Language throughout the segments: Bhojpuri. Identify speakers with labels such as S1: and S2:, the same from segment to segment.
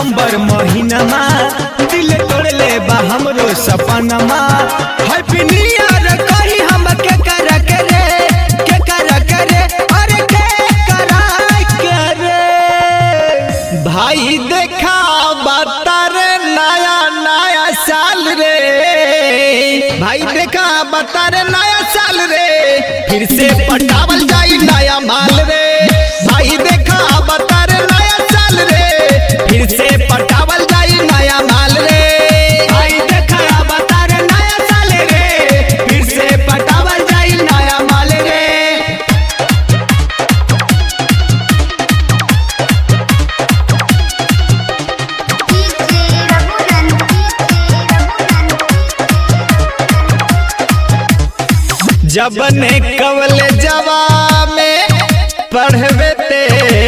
S1: सितंबर महीनमा दिल तोड़ले बा हमरो सपनमा हैप्पी न्यू ईयर कही हम के कर करे के कर करे अरे के करा करे भाई देखा बतर नया नया साल रे भाई देखा बतर नया साल रे फिर से पटावल जाई नया माल रे भाई देखा बतर नया साल रे फिर से पटावल जाई नया माल रे भाई देखा बतर नया साल रे फिर से पटावल जाई नया माल रे
S2: डीजे रघुनंदन डीजे
S1: जब ने कवल जवा में पढ़वे ते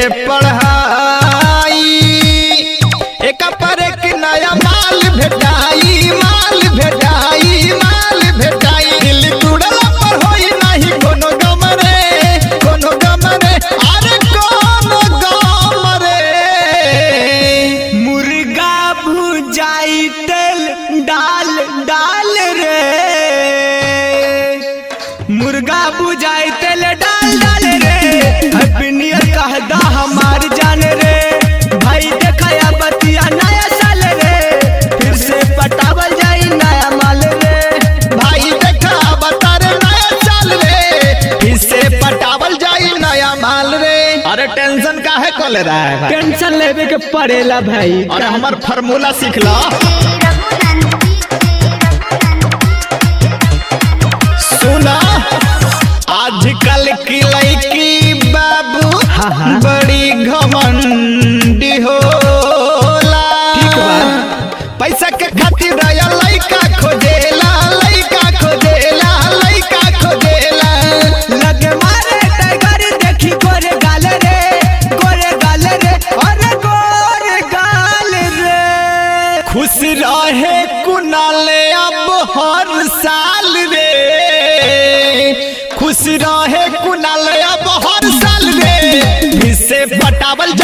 S1: पढ़ाई एक पर एक नया माल भेटाई माल भेटाई माल भेटाई दिल टूटला पर होई नहीं कोनो गम रे कोनो गम रे अरे कोनो गम रे मुर्गा भुजाई तेल डाल डाल रे मुर्गा बुझाई तेल डाल डाल रे हैप्पी न्यू ईयर कहदा हमार जान रे भाई देखया बतिया नया साल रे फिर से पटावल जाई नया माल रे भाई देखा बता रे नया साल रे फिर से पटावल जाई नया माल रे
S3: अरे टेंशन काहे को ले रहा है भाई
S1: टेंशन लेवे के पड़ेला भाई
S3: अरे हमार फार्मूला सीख लो
S1: सुना आजकल की लड़की बाबू
S3: हाँ, हाँ।
S1: बड़ी घमंडी होला
S3: ठीक बा।
S1: पैसा के खातिर रया लड़का खोजेला लड़का खोजेला लड़का खोजेला लगे मारे टाइगर देखी गोरे गाल रे गोरे गाल रे अरे गोरे गाल रे खुश रहे कुनाले अब हर साल रे खुश रहे कुनाल अब हर साल रे फिर से पटावल